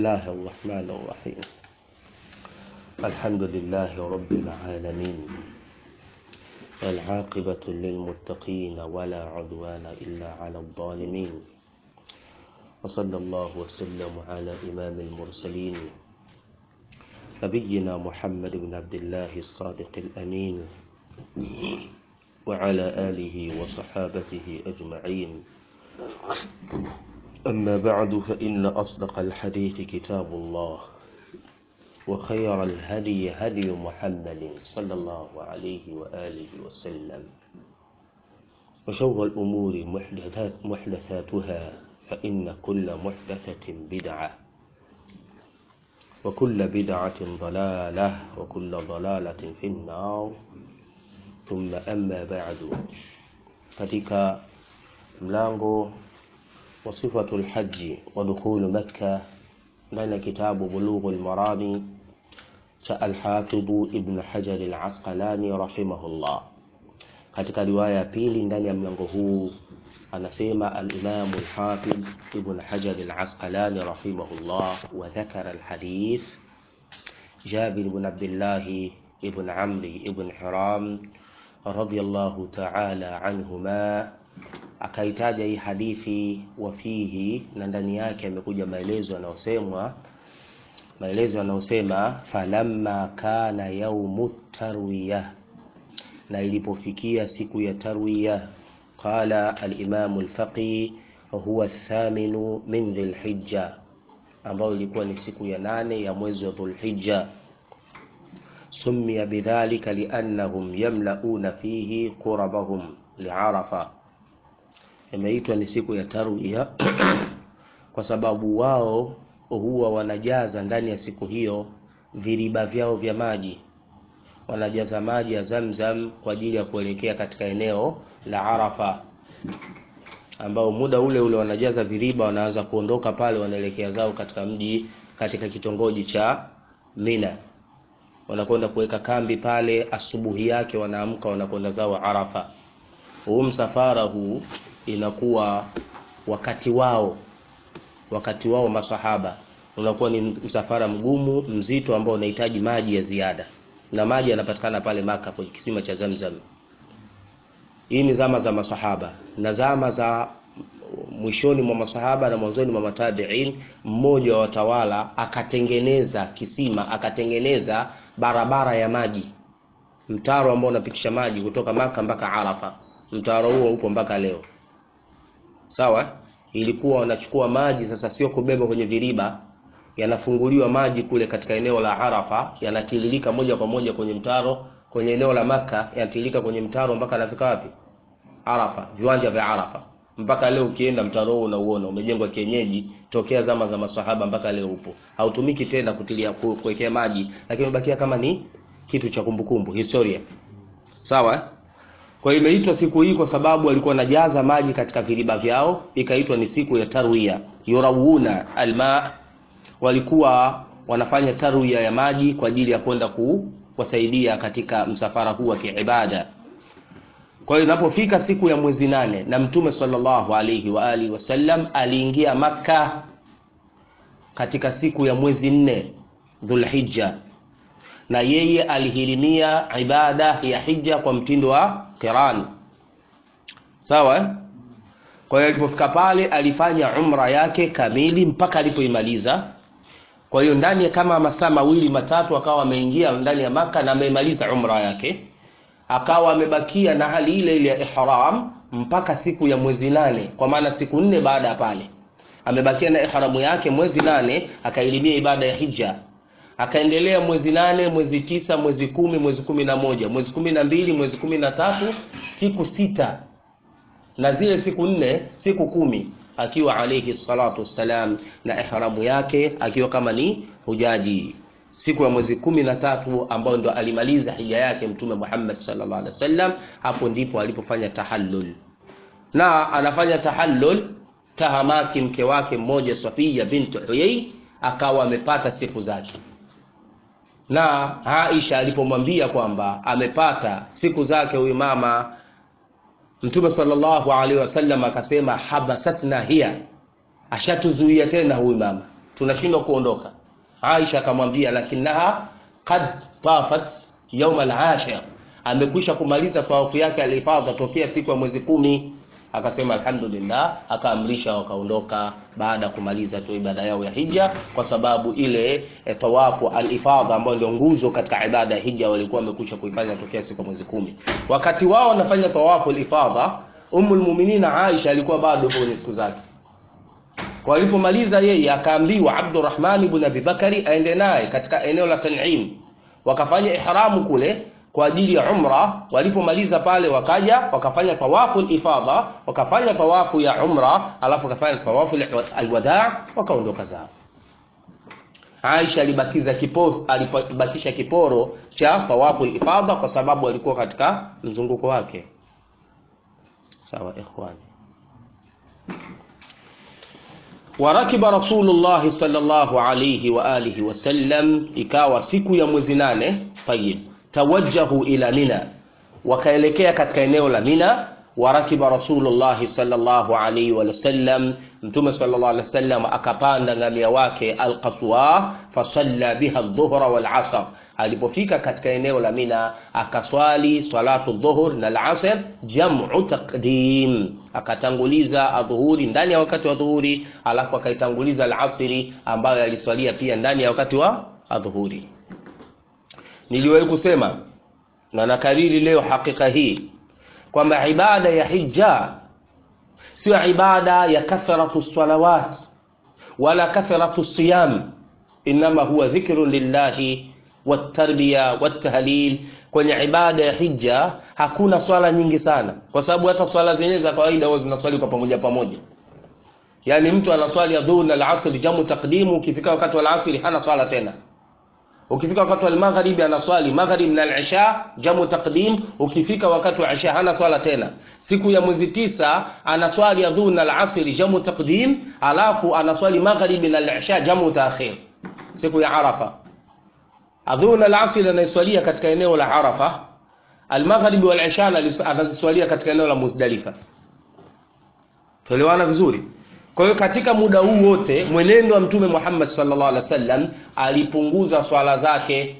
الله الرحمن الرحيم الحمد لله رب العالمين والعاقبة للمتقين ولا عدوان إلا على الظالمين وصلى الله وسلم على إمام المرسلين نبينا محمد بن عبد الله الصادق الأمين وعلى آله وصحابته أجمعين أما بعد فإن أصدق الحديث كتاب الله وخير الهدي هدي محمد صلى الله عليه وآله وسلم وشر الأمور محدثات محدثاتها فإن كل محدثة بدعة وكل بدعة ضلالة وكل ضلالة في النار ثم أما بعد katika mlango wa sifatul haji wa dukhulu makka ndani ya kitabu bulughul marami cha alhafidhu ibn hajar al-asqalani rahimahullah katika riwaya ya pili ndani ya mlango huu anasema al-imam al-hafidh ibn hajar al-asqalani rahimahullah wa dhakara al-hadith jabir ibn abdullah ibn amri ibn hiram radiyallahu ta'ala anhuma akaitaja hii hadithi wafihi na ndani yake amekuja maelezo yanayosemwa maelezo yanayosema falamma kana yaumu tarwiya na ilipofikia siku ya tarwiya qala al-imam al-faqi huwa thaminu min dhilhijja ambayo ilikuwa ni siku ya nane ya mwezi wa dhulhijja summiya bidhalika liannahum yamlauna fihi qurabahum liarafa imeitwa ni siku ya tarwiya kwa sababu wao huwa wanajaza ndani ya siku hiyo viriba vyao vya maji wanajaza maji ya Zamzam kwa ajili ya kuelekea katika eneo la Arafa ambao muda ule ule wanajaza viriba wanaanza kuondoka pale wanaelekea zao katika mji katika kitongoji cha Mina wanakwenda kuweka kambi pale asubuhi yake wanaamka wanakwenda zao Arafa huu msafara huu inakuwa wakati wao wakati wao masahaba unakuwa ni msafara mgumu mzito ambao unahitaji maji ya ziada na maji yanapatikana pale maka kwenye kisima cha Zamzam hii ni zama za masahaba na zama za mwishoni mwa masahaba na mwanzoni mwa matabiin mmoja wa watawala akatengeneza kisima akatengeneza barabara ya maji mtaro ambao unapitisha maji kutoka maka mpaka Arafa mtaro huo upo mpaka leo sawa ilikuwa wanachukua maji sasa sio kubeba kwenye viriba yanafunguliwa maji kule katika eneo la Arafa yanatiririka moja kwa moja kwenye mtaro kwenye eneo la maka yanatiririka kwenye mtaro mpaka anafika wapi Arafa viwanja vya Arafa mpaka leo ukienda mtaro huo unauona umejengwa kienyeji tokea zama za masahaba mpaka leo upo hautumiki tena kutilia kuwekea maji lakini umebakia kama ni kitu cha kumbukumbu historia sawa kwa hiyo imeitwa siku hii kwa sababu walikuwa wanajaza maji katika viriba vyao, ikaitwa ni siku ya tarwiya. Yurawuna alma, walikuwa wanafanya tarwiya ya maji kwa ajili ya kwenda kuwasaidia katika msafara huu wa kiibada. Kwa hiyo inapofika siku ya mwezi nane na Mtume sallallahu alayhi wa alihi wasallam aliingia Makka katika siku ya mwezi nne Dhulhijja, na yeye alihirimia ibada ya hija kwa mtindo wa qiran sawa kwa hiyo alipofika pale alifanya umra yake kamili mpaka alipoimaliza kwa hiyo ndani ya kama masaa mawili matatu akawa ameingia ndani ya maka na ameimaliza umra yake akawa amebakia na hali ile ile ya ihram mpaka siku ya mwezi nane kwa maana siku nne baada ya pale amebakia na ihramu yake mwezi nane akailimia ibada ya hija akaendelea mwezi nane mwezi tisa mwezi kumi mwezi kumi na moja mwezi kumi na mbili mwezi kumi na tatu siku sita na zile siku nne siku kumi akiwa alayhi salatu wassalam na ihramu yake akiwa kama ni hujaji siku ya mwezi kumi na tatu ambayo ndo alimaliza hija yake mtume Muhammad sallallahu alaihi wasallam hapo ndipo alipofanya tahallul na anafanya tahallul tahamaki mke wake mmoja Safiya binti Huyay akawa amepata siku zake na Aisha alipomwambia kwamba amepata siku zake huyu mama Mtume sallallahu alaihi wasallam akasema habasatna hiya, ashatuzuia tena huyu mama, tunashindwa kuondoka Aisha akamwambia lakinaha qad tafat yawm al-ashir amekwisha kumaliza tawafu yake alifadha tokea siku ya mwezi kumi akasema alhamdulillah akaamrisha wakaondoka baada ya kumaliza tu ibada yao ya hija kwa sababu ile e, tawafu alifadha ambayo ndio nguzo katika ibada ya hija walikuwa wamekwisha kuifanya tokea siku ya mwezi kumi wakati wao wanafanya tawafu alifadha Ummul Muminina Aisha alikuwa bado kwenye siku zake. Walipomaliza yeye akaambiwa Abdurrahman ibn Abi Bakari aende naye katika eneo la Tan'im. Wakafanya ihramu kule kwa ajili ya umra. Walipomaliza pale wakaja wakafanya tawafu ifadha, wakafanya tawafu ya umra, alafu wakafanya tawafu alwadaa, wakaondoka zao. Aisha alibakiza kiporo, alibakisha kiporo cha tawafu ifadha kwa sababu alikuwa katika mzunguko wake. sawa ikhwani warakiba rasulullahi sallallahu alayhi wa alihi wasallam ikawa siku ya mwezi nane tayib tawajjahu ila mina wakaelekea katika eneo la mina warakiba rasulullahi sallallahu alayhi wa sallam mtume sallallahu alayhi wasallam akapanda ngamia wake alqaswa fasalla biha adh-dhuhra wal asr alipofika katika eneo la mina akaswali salatu dhuhur na al-asr jam'u taqdim akatanguliza adhuhuri ndani ya wakati wa dhuhuri alafu akaitanguliza al-asri ambayo aliswalia pia ndani ya wakati wa adhuhuri niliwahi kusema na nakariri leo hakika hii kwamba ibada ya hija sio ibada ya kathratu salawat wala kathratu siyam inma huwa dhikrun lillahi watarbiya watahlil kwenye ibada ya hija hakuna swala nyingi sana kwa sababu hata swala zenyewe za kawaida huwa zinaswali kwa pamoja pamoja yaani mtu anaswali adhuhur na alasr jamu taqdimu ukifika wakati wa alasr hana swala tena ukifika wakati wa magharibi anaswali maghrib na al-isha jamu taqdim ukifika wakati wa isha hana swala tena siku ya mwezi tisa anaswali adhuhur na al-asr jamu taqdim alafu anaswali magharibi na al-isha jamu ta'khir siku ya arafa adhuhur na al-asr anaiswalia katika eneo la arafa al-maghribi wal isha anaziswalia katika eneo la muzdalifa tuelewana vizuri kwa hiyo katika muda huu wote mwenendo wa Mtume Muhammad sallallahu alaihi wasallam alipunguza swala zake.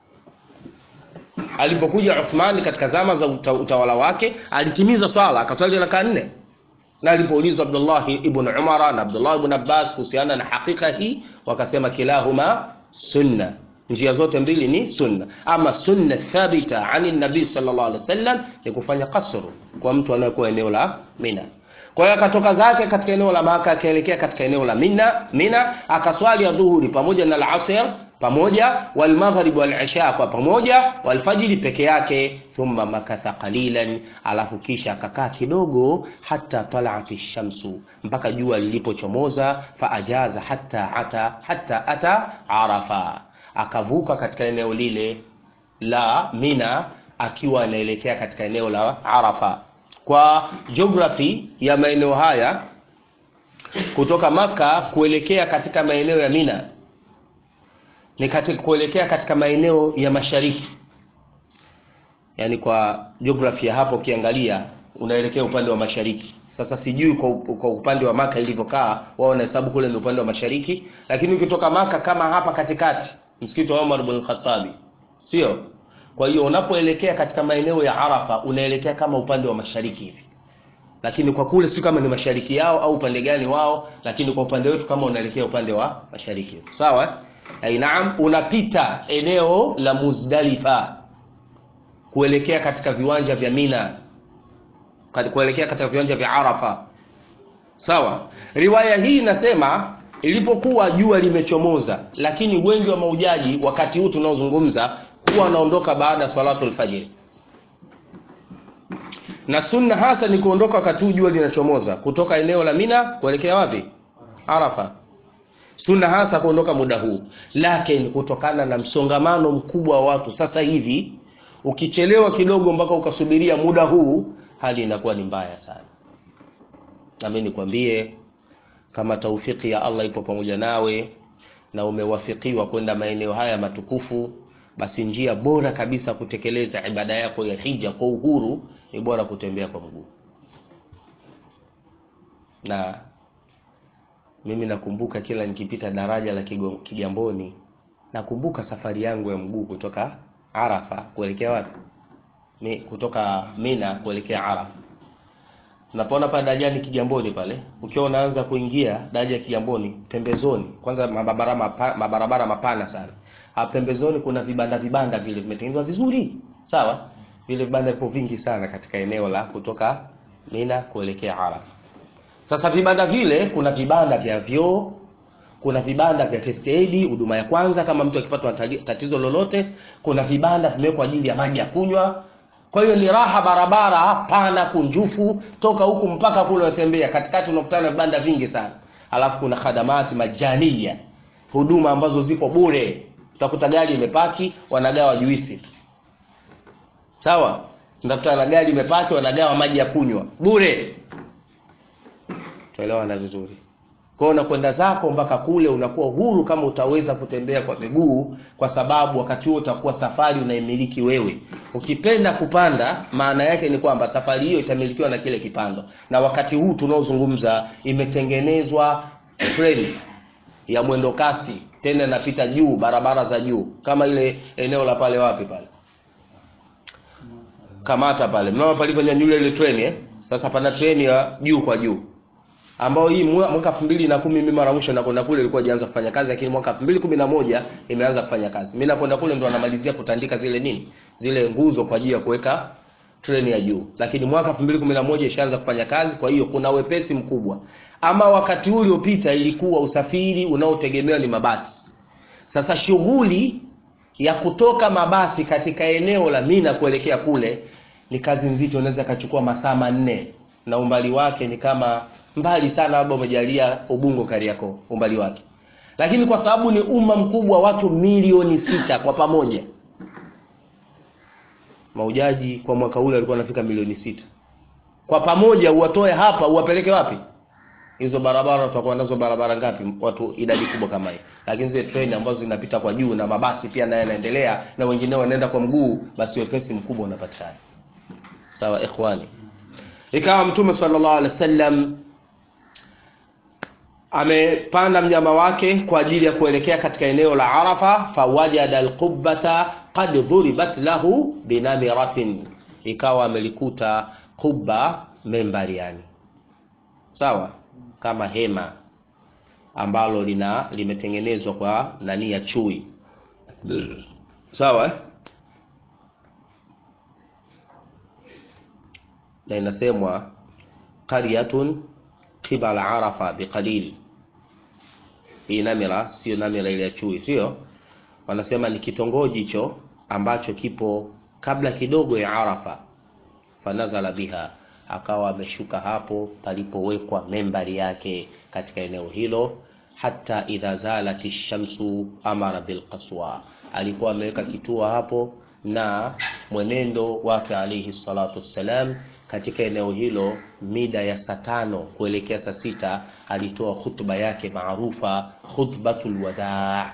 Alipokuja Uthman katika zama za utawala wake alitimiza swala akaswali raka nne, na alipoulizwa Abdullah ibn Umar na Abdullah ibn Abbas kuhusiana na hakika hii wakasema kilahuma sunna, njia zote mbili ni sunna. Ama sunna thabita ani nabii sallallahu alaihi wasallam ni kufanya kasru kwa mtu anayekuwa eneo la Mina. Kwa hiyo akatoka zake katika eneo la Maka akaelekea katika eneo la Mina, Mina akaswali adhuhuri pamoja na al-asr pamoja wal maghrib wal isha kwa pamoja wal fajr peke yake, thumma makatha qalilan, alafu kisha akakaa kidogo, hata talaati shamsu, mpaka jua lilipochomoza, fa ajaza hatta ata hatta ata Arafa, akavuka katika eneo lile la Mina akiwa anaelekea katika eneo la Arafa kwa geography ya maeneo haya kutoka maka kuelekea katika maeneo ya Mina ni katika kuelekea katika maeneo ya mashariki, yaani kwa geography ya hapo ukiangalia unaelekea upande wa mashariki. Sasa sijui kwa, kwa upande wa maka ilivyokaa, wao wanahesabu kule ni upande wa mashariki, lakini ukitoka maka kama hapa katikati, msikiti wa Umar bin Khattabi, sio kwa hiyo unapoelekea katika maeneo ya Arafa unaelekea kama upande wa mashariki hivi, lakini kwa kule si kama ni mashariki yao au upande gani wao, lakini kwa upande wetu kama unaelekea upande wa mashariki. Sawa? Ai, naam, unapita eneo la Muzdalifa kuelekea katika viwanja vya Mina, kuelekea katika viwanja vya Arafa. Sawa? Riwaya hii inasema ilipokuwa jua limechomoza, lakini wengi wa maujaji wakati huu tunaozungumza huwa wanaondoka baada ya salatul fajr, na sunna hasa ni kuondoka wakati jua linachomoza kutoka eneo la Mina kuelekea wapi? Arafa. Sunna hasa kuondoka muda huu, lakini kutokana na msongamano mkubwa wa watu sasa hivi, ukichelewa kidogo mpaka ukasubiria muda huu, hali inakuwa ni mbaya sana. Nami nikwambie kama taufiki ya Allah ipo pamoja nawe na umewafikiwa kwenda maeneo haya matukufu basi njia bora kabisa kutekeleza ibada yako ya hija kwa uhuru ni bora kutembea kwa mguu, na mimi nakumbuka kila nikipita daraja la Kigo- Kigamboni, nakumbuka safari yangu ya mguu kutoka Arafa kuelekea wapi? Mi, kutoka Mina kuelekea Arafa. Unapoona pale darajani Kigamboni pale, ukiwa unaanza kuingia daraja ya Kigamboni, pembezoni kwanza mabarabara mapa, mabarabara mapana sana. Hapa pembezoni kuna vibanda vibanda vile vimetengenezwa vizuri. Sawa? Vile vibanda vipo vingi sana katika eneo la kutoka Mina kuelekea Arafa. Sasa vibanda vile kuna vibanda vya vyoo, kuna vibanda vya first aid, huduma ya kwanza kama mtu akipata tagi- tatizo lolote, kuna vibanda vimewekwa ajili ya maji ya kunywa. Kwa hiyo ni raha barabara pana kunjufu toka huku mpaka kule unatembea katikati unakutana na vibanda vingi sana. Alafu kuna khadamati majania, huduma ambazo zipo bure. Utakuta gari imepaki, wanagawa juisi tu. Sawa? Utakutana na gari imepaki, wanagawa maji ya kunywa bure. Tuelewana vizuri. Kwa hiyo unakwenda zako mpaka kule, unakuwa huru kama utaweza kutembea kwa miguu, kwa sababu wakati huo utakuwa safari unaimiliki wewe. Ukipenda kupanda, maana yake ni kwamba safari hiyo itamilikiwa na kile kipando, na wakati huu tunaozungumza imetengenezwa treni ya mwendo kasi, tena inapita juu, barabara za juu, kama ile eneo la pale wapi pale Kamata pale, mnaona palivyonyanyuliwa ile treni eh? Sasa pana treni ya juu kwa juu ambao hii mwa- mwaka 2010 mimi mara mwisho nakwenda kule ilikuwa ijaanza kufanya kazi, lakini mwaka 2011 imeanza kufanya kazi. Mimi nakwenda kule ndo anamalizia kutandika zile nini, zile nguzo kwa ajili ya kuweka treni ya juu, lakini mwaka 2011 ishaanza kufanya kazi. Kwa hiyo kuna wepesi mkubwa. Ama wakati huu uliopita ilikuwa usafiri unaotegemewa ni mabasi. Sasa shughuli ya kutoka mabasi katika eneo la Mina kuelekea kule ni kazi nzito, inaweza ikachukua masaa manne na umbali wake ni kama mbali sana, labda umejalia Ubungo Kariakoo umbali wake, lakini kwa sababu ni umma mkubwa, watu milioni sita kwa pamoja, maujaji kwa mwaka ule walikuwa wanafika milioni sita kwa pamoja, uwatoe hapa uwapeleke wapi? hizo barabara tutakuwa nazo barabara ngapi watu idadi kubwa kama hiyo lakini zile treni ambazo zinapita kwa juu na mabasi pia naye yanaendelea na wengineo wanaenda kwa mguu basi wepesi mkubwa unapatikana sawa ikhwani ikawa mtume sallallahu alaihi wasallam amepanda mnyama wake kwa ajili ya kuelekea katika eneo la Arafa fawajada alqubbata qad dhuribat lahu binamiratin ikawa amelikuta kubba membari yani sawa kama hema ambalo lina limetengenezwa kwa nani ya chui sawa eh? na inasemwa qaryatun qibala arafa biqalil hii namira sio namira ile ya chui sio wanasema ni kitongoji hicho ambacho kipo kabla kidogo ya arafa fanazala biha akawa ameshuka hapo palipowekwa membari yake katika eneo hilo hata idha zalati shamsu amara bilqaswa alikuwa ameweka kituo hapo na mwenendo wake alayhi salatu wassalam katika eneo hilo mida ya saa tano kuelekea saa sita alitoa khutba yake maarufa khutbatul wadaa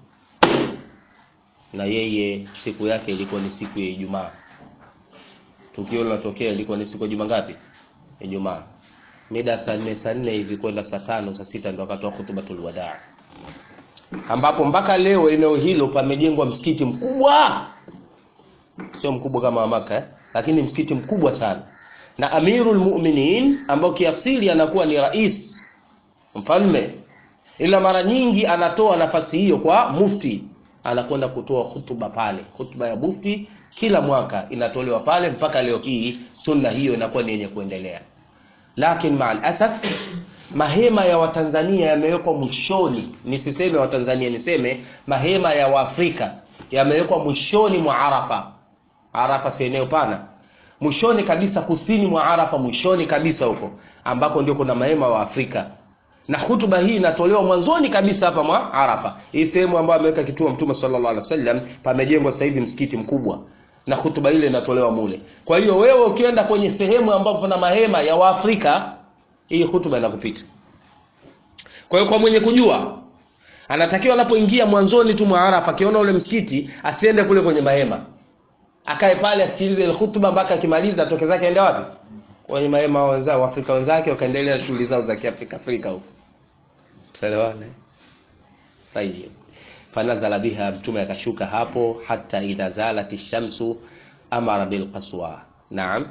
na yeye siku yake ilikuwa ni siku ya Ijumaa tukio linatokea ilikuwa ni siku ya juma ngapi? Ijumaa. Mida saa nne saa nne hivi kwenda saa tano saa sita ndo akatoa khutbatul wadaa, ambapo mpaka leo eneo hilo pamejengwa msikiti mkubwa, sio mkubwa kama wa Maka eh? lakini msikiti mkubwa sana, na Amirul Mu'minin ambao kiasili anakuwa ni rais mfalme, ila mara nyingi anatoa nafasi hiyo kwa mufti, anakwenda kutoa hutuba pale, hutuba ya mufti kila mwaka inatolewa pale mpaka leo hii sunna hiyo inakuwa ni yenye kuendelea lakini maal asaf mahema ya watanzania yamewekwa mwishoni nisiseme watanzania niseme mahema ya waafrika yamewekwa mwishoni mwa arafa arafa si eneo pana mwishoni kabisa kusini mwa arafa mwishoni kabisa huko ambako ndio kuna mahema wa afrika na hutuba hii inatolewa mwanzoni kabisa hapa mwa arafa hii sehemu ambayo ameweka kituo mtume sallallahu alaihi wasallam pamejengwa sasa hivi msikiti mkubwa na hutuba ile inatolewa mule. Kwa hiyo wewe ukienda kwenye sehemu ambapo kuna mahema ya Waafrika, hii hutuba inakupita. Kwa hiyo kwa mwenye kujua anatakiwa anapoingia mwanzoni tu mwa Arafa, akiona ule msikiti asiende kule kwenye mahema, akae pale asikilize ile hutuba mpaka akimaliza, atoke zake aende wapi? Kwenye mahema wenzao Waafrika wenzake, wakaendelea na shughuli zao za Kiafrika Afrika huko. tuelewane tayib fanazala biha mtume akashuka hapo hata idha zalat shamsu amara bilqaswa naam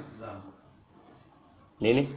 nini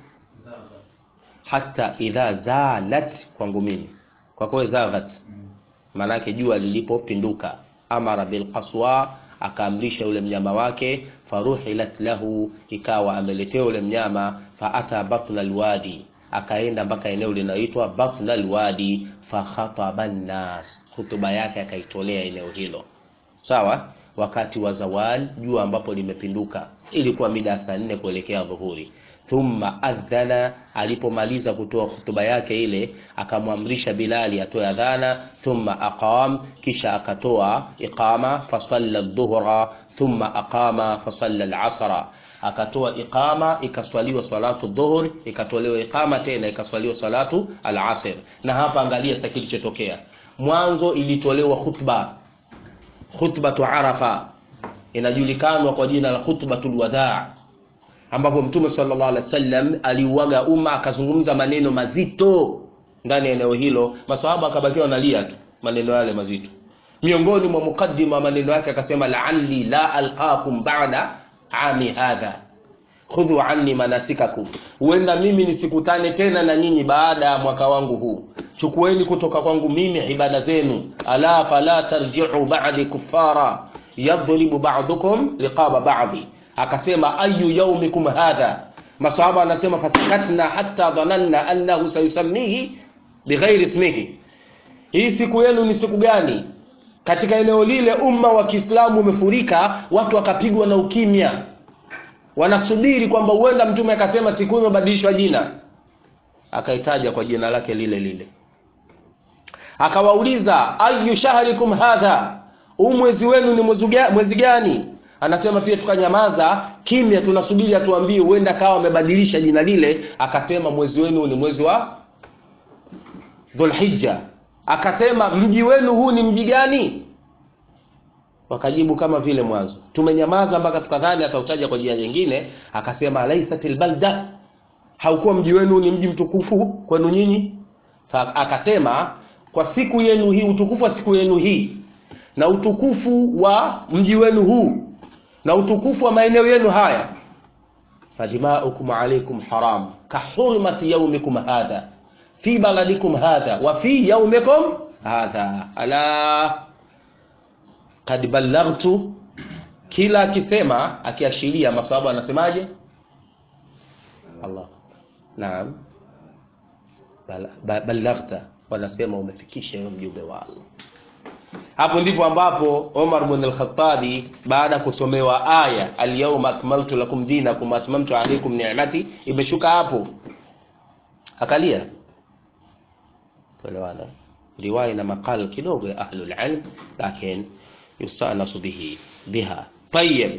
hata idha zalat kwangu mimi kwa kwa zaghat maanake jua lilipopinduka amara bilqaswa akaamrisha ule mnyama wake faruhilat lahu ikawa ameletewa ule mnyama faata batna alwadi akaenda mpaka eneo linaloitwa batna alwadi fakhataba nnas hutuba yake akaitolea eneo hilo sawa wakati wa zawal jua ambapo limepinduka ilikuwa mida ya saa nne kuelekea dhuhuri thumma adhana alipomaliza kutoa hutuba yake ile akamwamrisha bilali atoe adhana thumma aqam kisha akatoa iqama fasalla dhuhra thumma aqama fasalla alasra akatoa iqama ikaswaliwa salatu dhuhur ikatolewa iqama tena ikaswaliwa salatu alasr na hapa angalia sasa kilichotokea mwanzo ilitolewa khutba khutbatu arafa inajulikanwa kwa jina la khutbatul wadaa ambapo mtume sallallahu alaihi wasallam aliuaga umma akazungumza maneno mazito ndani ya eneo hilo maswahaba akabakiwa wanalia tu maneno yale mazito miongoni mwa mukaddima maneno yake akasema la'alli la alqakum ba'da ami hadha khudhu anni manasikakum huenda mimi nisikutane tena na nyinyi baada ya mwaka wangu huu chukueni kutoka kwangu mimi ibada zenu ala fala tarji'u ba'di kuffara yadribu ba'dukum liqaba ba'di akasema ayu yaumikum hadha masahaba anasema fasakatna hatta dhananna annahu sayusammihi bighairi ismihi hii siku yenu ni siku gani katika eneo lile umma wa Kiislamu umefurika watu wakapigwa na ukimya wanasubiri kwamba huenda mtume akasema siku imebadilishwa jina akaitaja kwa jina lake lile lile akawauliza ayu shahrikum hadha huu mwezi wenu ni mwezi gani anasema pia tukanyamaza kimya tunasubiri atuambie huenda kawa amebadilisha jina lile akasema mwezi wenu ni mwezi wa dhulhijja akasema mji wenu huu ni mji gani wakajibu kama vile mwanzo tumenyamaza mpaka tukadhani atautaja kwa jina jingine akasema laisatil balda haukuwa mji wenu ni mji mtukufu kwenu nyinyi akasema kwa siku yenu hii utukufu wa siku yenu hii na utukufu wa mji wenu huu na utukufu wa maeneo yenu haya fadimaukum alaykum haram kahurmati yaumikum hadha fi baladikum hadha wa fi yaumikum hadha ala qad ballaghtu kila akisema akiashiria maswahaba anasemaje Allah naam ballaghta wanasema umefikisha hiyo mjumbe wa Allah hapo ndipo ambapo Omar ibn al-Khattabi baada kusomewa aya al-yawma akmaltu lakum dinakum wa atmamtu alaykum ni'mati imeshuka hapo akalia tuelewana riwaya na makala kidogo ya ahlul ilm lakini yustanasu bihi biha tayyib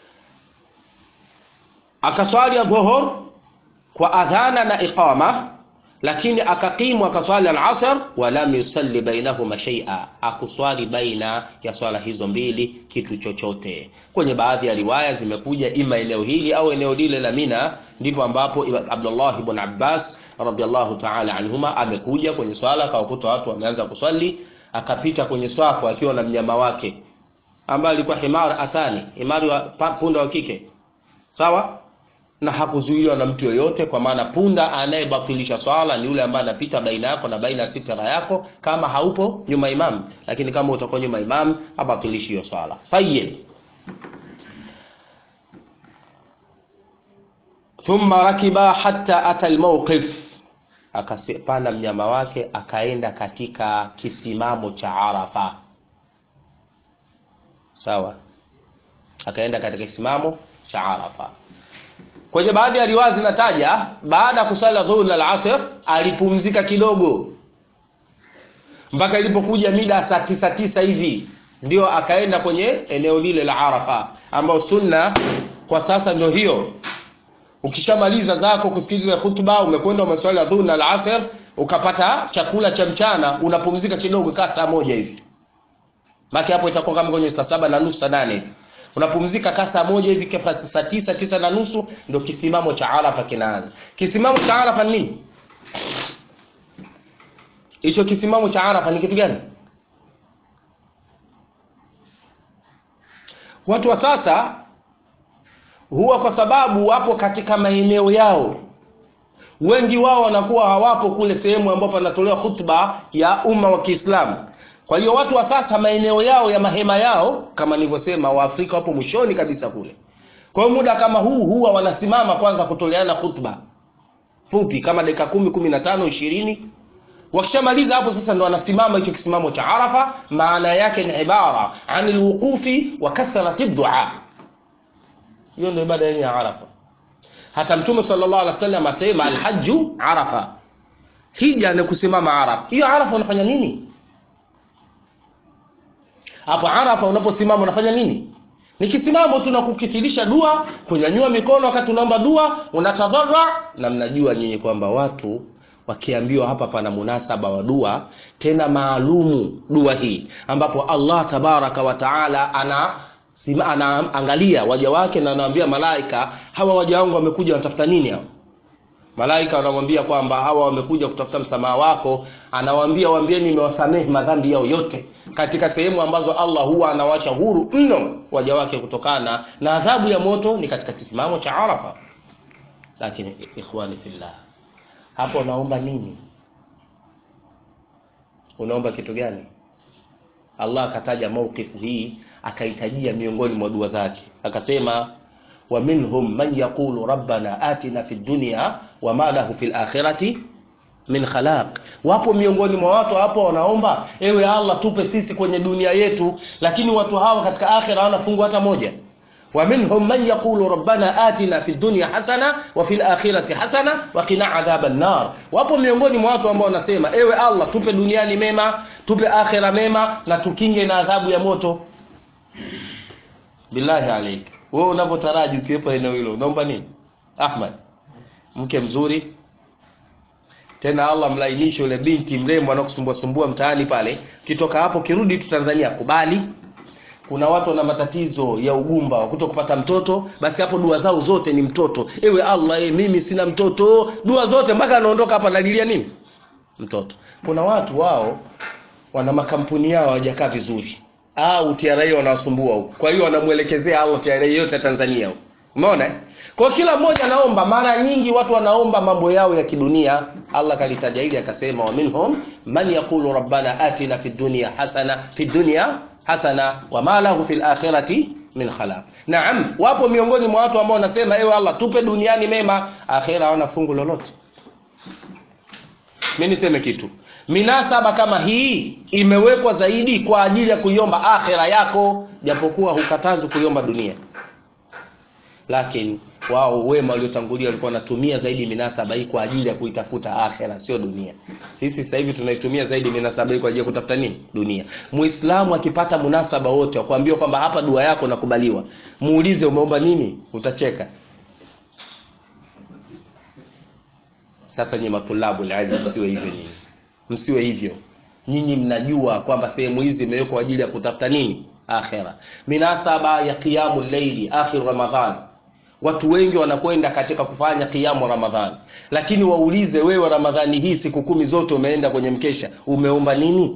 akaswali dhuhur kwa adhana na iqama lakini akakimu akaswali al-asr wa lam yusalli bainahuma shay'a akuswali baina ya swala hizo mbili kitu chochote kwenye baadhi ya riwaya zimekuja ima eneo hili au eneo lile la Mina ndipo ambapo Abdullah ibn Abbas radhiallahu ta'ala anhuma amekuja kwenye swala akawakuta watu wameanza kuswali akapita kwenye swafu akiwa na mnyama wake ambaye alikuwa himar atani himari wa punda wa kike sawa na hakuzuiliwa na mtu yoyote kwa maana punda anayebatilisha swala ni yule ambaye anapita baina yako na baina ya sitara yako kama haupo nyuma imam lakini kama utakuwa nyuma imam abatilishi hiyo swala tayyib thumma rakiba hatta ata almawqif akapanda mnyama wake akaenda katika kisimamo cha Arafa sawa akaenda katika kisimamo cha Arafa kwenye baadhi ya riwaya zinataja baada ya kusali dhuhur na al-asr alipumzika kidogo mpaka ilipokuja mida saa tisa tisa hivi ndio akaenda kwenye eneo lile la Arafa ambao sunna kwa sasa ndio hiyo ukishamaliza zako kusikiliza hutuba umekwenda umeswali dhuhur na al-asr ukapata chakula cha mchana unapumzika kidogo kaa saa moja hivi maki hapo itakuwa kama kwenye saa saba na nusu saa nane hivi unapumzika kaa saa moja hivi kafa saa tisa tisa na nusu ndio kisimamo cha Arafa kinaanza kisimamo cha Arafa nini hicho kisimamo cha arafa ni kitu gani watu wa sasa huwa kwa sababu wapo katika maeneo yao wengi wao wanakuwa hawapo kule sehemu ambapo panatolewa khutba ya umma wa kiislamu kwa hiyo watu wa sasa maeneo yao ya mahema yao kama nilivyosema waafrika wapo mwishoni kabisa kule kwa hiyo muda kama huu huwa wanasimama kwanza kutoleana khutba fupi kama dakika kumi kumi na tano ishirini wakishamaliza hapo sasa ndo wanasimama hicho kisimamo cha arafa maana yake ni ibara ani lwuqufi wa kathrati dua hiyo ndio ibada yenye ya arafa hata mtume sallallahu alaihi wasallam asema alhaju arafa hija ni kusimama arafa hiyo arafa unafanya nini hapo arafa unaposimama unafanya nini ni kisimamo tu na kukithirisha dua kunyanyua mikono wakati unaomba dua unatadhara na mnajua nyinyi kwamba watu wakiambiwa hapa pana munasaba wa dua tena maalumu dua hii ambapo allah tabaraka wa taala ana sima, anaangalia waja wake na anawaambia malaika hawa waja wangu wamekuja wanatafuta nini hao malaika wanamwambia kwamba hawa wamekuja kutafuta msamaha wako anawaambia waambieni nimewasamehe madhambi yao yote katika sehemu ambazo allah huwa anawacha huru mno waja wake kutokana na adhabu ya moto ni katika kisimamo cha arafa lakini ikhwani fillah hapo unaomba nini unaomba kitu gani allah akataja mauqifu hii akaitajia miongoni mwa dua zake akasema wa minhum man yaqulu rabbana atina fi dunya wama lahu fi lakhirati min khalaq wapo miongoni mwa watu hapo wanaomba ewe allah tupe sisi kwenye dunia yetu lakini watu hawa katika akhira hawana fungu hata moja ومنهم من يقول ربنا آتنا في الدنيا حسنة وفي الآخرة حسنة وقنا عذاب النار wapo miongoni mwa watu ambao wanasema ewe allah tupe duniani mema tupe akhira mema na tukinge na adhabu ya moto billahi alaik wewe unavyotaraji ukiwepo eneo hilo unaomba nini ahmad mke mzuri tena allah mlainishe ule binti mrembo anakusumbua sumbua mtaani pale kitoka hapo kirudi tu tanzania kubali kuna watu wana matatizo ya ugumba wa kuto kupata mtoto basi hapo dua zao zote ni mtoto ewe allah e, mimi sina mtoto dua zote mpaka anaondoka hapa analilia nini mtoto kuna watu wao wana makampuni yao hawajakaa vizuri au TRA wanawasumbua huko kwa hiyo wanamwelekezea au TRA yote Tanzania huko umeona kwa kila mmoja anaomba mara nyingi watu wanaomba mambo yao ya kidunia Allah kalitaja hili akasema wa minhum man yaqulu rabbana atina fid dunya hasana fid dunya hasana wa ma lahu fil akhirati min khalaq naam wapo miongoni mwa watu ambao wanasema ewe Allah tupe duniani mema akhira hawana fungu lolote mimi niseme kitu minasaba kama hii imewekwa zaidi kwa ajili ya kuiomba akhira yako japokuwa hukatazwi kuiomba dunia lakini wao wema waliotangulia walikuwa wanatumia zaidi minasaba hii kwa ajili ya kuitafuta akhira sio dunia sisi sasa hivi tunaitumia zaidi minasaba hii kwa ajili ya kutafuta nini dunia muislamu akipata munasaba wote wa kuambiwa kwamba hapa dua yako nakubaliwa muulize umeomba nini utacheka sasa nyinyi matulabu ilmu msiwe hivyo nyinyi msiwe hivyo nyinyi mnajua kwamba sehemu hizi imewekwa kwa ajili ya kutafuta nini akhira minasaba ya qiyamu llaili akhir ramadhan watu wengi wanakwenda katika kufanya qiyamu ramadhan lakini waulize wewe ramadhani hii siku kumi zote umeenda kwenye mkesha umeomba nini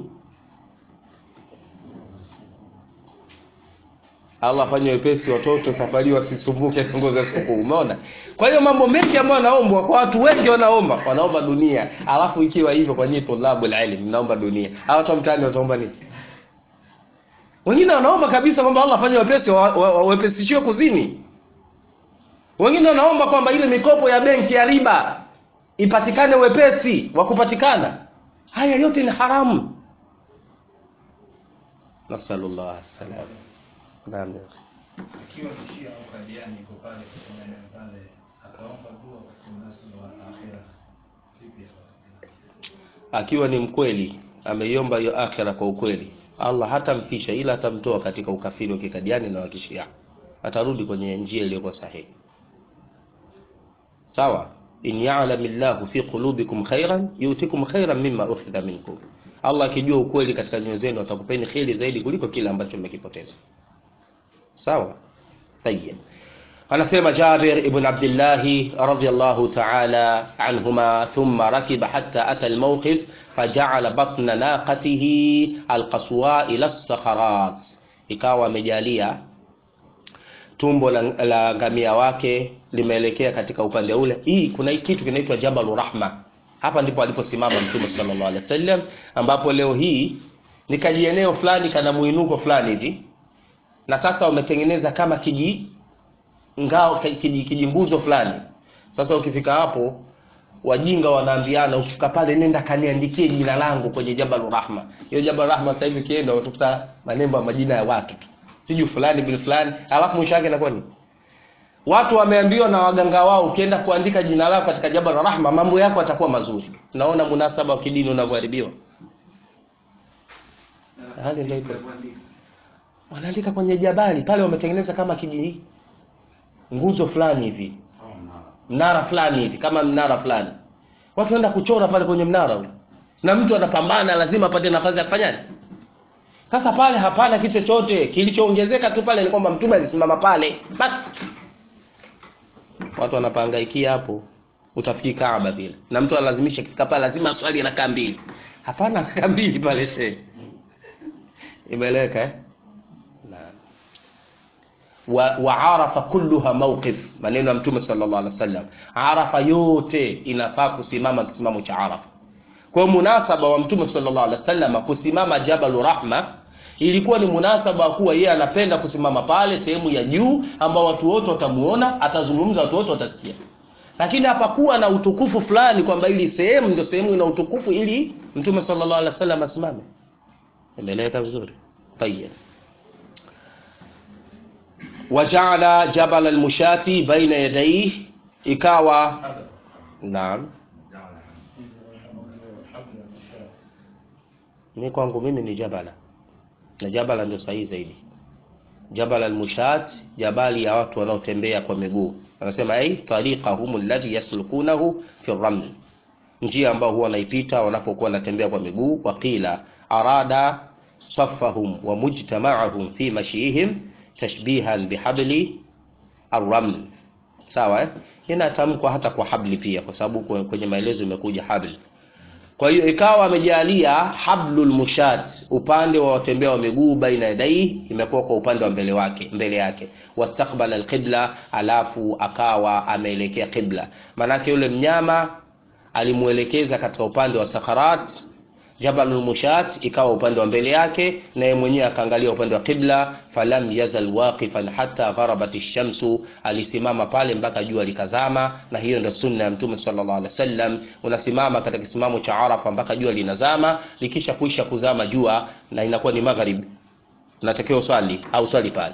Allah afanye wepesi watoto safari wasisumbuke ngoza sikukuu. Umeona? Kwa hiyo mambo mengi ambayo yanaombwa kwa watu wengi wanaomba, wanaomba dunia. Alafu ikiwa hivyo kwa nyinyi tulabu ilm mnaomba dunia. Hawa watu mtaani wataomba nini? Wengine wanaomba kabisa kwamba Allah afanye wepesi wepesishiwe kuzini. Wengine wanaomba kwamba ile mikopo ya benki ya riba ipatikane wepesi wa kupatikana. Haya yote ni haramu. Nasallallahu alaihi Naam. Ikiwa Shia au Kadiani iko pale katika maeneo pale, akaomba dua katika mnasaba wa akhira, vipi hapo? Akiwa ni mkweli, ameiomba hiyo akhira kwa ukweli, Allah hatamfisha ila atamtoa katika ukafiri wa kikadiani na wa kishia, atarudi kwenye njia iliyokuwa sahihi. Sawa? in ya'lamillahu fi qulubikum khairan yutikum khairan mimma ukhidha minkum, Allah akijua ukweli katika nyoyo zenu atakupeni kheri zaidi kuliko kile ambacho mmekipoteza. sawa tayeb anasema Jabir ibn Abdullah radhiyallahu ta'ala anhuma thumma rakiba hatta ata almawqif fajaala batna naqatihi alqaswa ila sakharat ikawa amejalia tumbo la, la ngamia wake limeelekea katika upande ule hii kuna hii kitu kinaitwa jabalu rahma hapa ndipo aliposimama mtume sallallahu alaihi wasallam ambapo leo hii ni kajieneo fulani kana muinuko fulani hivi na sasa wametengeneza kama kiji ngao kiji, kijimbuzo fulani sasa ukifika hapo wajinga wanaambiana ukifika pale nenda kaniandikie jina langu kwenye jabal rahma hiyo jabal rahma sasa hivi kienda utakuta manembo ya majina ya watu tu siju fulani bin fulani alafu mwisho wake inakuwa ni watu wameambiwa na waganga wao ukienda kuandika jina lako katika jabal rahma mambo yako yatakuwa mazuri naona munasaba wa kidini unavyoharibiwa hali ndio ipo wanaandika kwenye jabali pale wametengeneza kama kiji nguzo fulani hivi mnara fulani hivi kama mnara fulani watu wanaenda kuchora pale kwenye mnara ule na mtu anapambana lazima apate nafasi ya kufanyaje sasa pale hapana kitu chochote kilichoongezeka tu pale ni kwamba mtume alisimama pale basi watu wanapangaikia hapo utafikiri Kaaba vile na mtu analazimisha kifika pale lazima swali rakaa mbili hapana rakaa mbili pale shehe imeeleweka eh wa, wa arafa kulluha mawqif maneno ya mtume sallallahu alaihi wasallam arafa yote inafaa kusimama kisimamo cha arafa kwa munasaba wa mtume sallallahu alaihi wasallam kusimama jabal rahma ilikuwa ni munasaba wa kuwa yeye anapenda kusimama pale sehemu ya juu ambao watu wote watamuona atazungumza watu wote watasikia lakini hapakuwa na utukufu fulani kwamba ili sehemu ndio sehemu ina utukufu ili mtume sallallahu alaihi wasallam asimame imeeleweka vizuri tayeb wajaala jabal almushati baina yadayhi ikawa naam mimi kwangu mimi ni jabala na jabala ndio sahihi zaidi jabal almushat jabali ya watu wanaotembea kwa miguu anasema ai tariqahum alladhi yaslukunahu fi raml njia ambao huwa wanaipita wanapokuwa wanatembea kwa miguu waqila arada safahum wa mujtama'ahum fi mashihim tashbihan bihabli arraml sawa eh? inatamkwa hata kwa habli pia kwa sababu kwenye maelezo imekuja habli kwa hiyo ikawa amejalia hablul mushat upande wa watembea wa miguu baina yadai imekuwa kwa upande wa mbele wake mbele yake wastaqbala alqibla alafu akawa ameelekea qibla manake yule mnyama alimuelekeza katika upande wa sakarat jabalul mushat ikawa upande wa mbele yake na yeye mwenyewe akaangalia upande wa qibla falam yazal waqifan hatta gharabat ash-shamsu alisimama pale mpaka jua likazama na hiyo ndio sunna ya mtume sallallahu alaihi wasallam unasimama katika kisimamo cha arafa mpaka jua linazama likisha kuisha kuzama jua na inakuwa ni magharibi unatakiwa uswali au swali pale